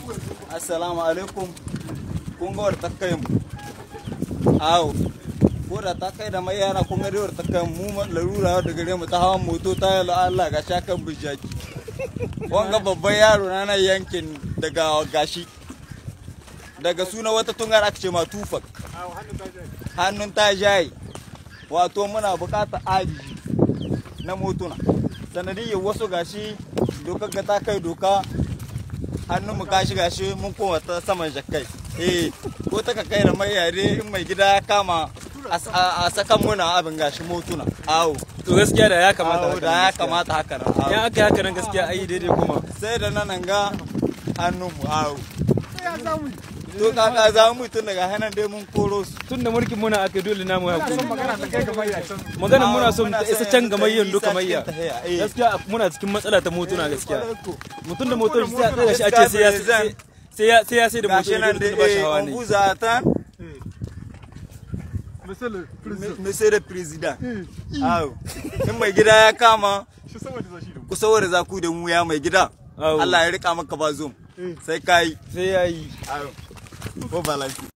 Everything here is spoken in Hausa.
assalamu alaikum kun ga wadda ta kai mu awo ko da ta kai da mai yana kun ga wadda ta kai mu larura da gare mu ta hawan moto ta yi Allah ga shakan bijaki wanga babban yaro na nan yankin daga gashi daga suna wata tungar aka ce ma tufak hannun ta jaye wato muna bukatar aji na motuna sanadiyyar wasu gashi dokar ga ta kai doka hannun mu gashi gashi mun koma ta saman jakkai eh ko ta kai da mai yare in mai gida ya kama a sakan muna abin gashi motuna awo to gaskiya da ya kamata awo da ya kamata haka nan awo. ya aka yi haka nan gaskiya ai daidai kuma sai da nan ga hannun mu awo to kaka za mu tun daga hannun dai mun koro su tun da mulkin muna aka dole namu ya kuma magana ta kai gaba ya can maganin muna son Muna ta isa son can gamayyan ta duka isa mayya cikin tahiya, eh. gaskiya muna cikin matsala ta motuna gaskiya mutum da motar sai a Gaskiya tsaya shi a ce sai ya President. sai ya sai ya sai da motar gashi ya nan dole da ba shi eh, hawa on ne vous attend monsieur le président monsieur le président awo in mai gida ya kama shi saboda zashi da ku saboda za ku da mu ya mai gida Awo. Allah ya rika maka ba zum sai kai sai ya yi awo ko balansi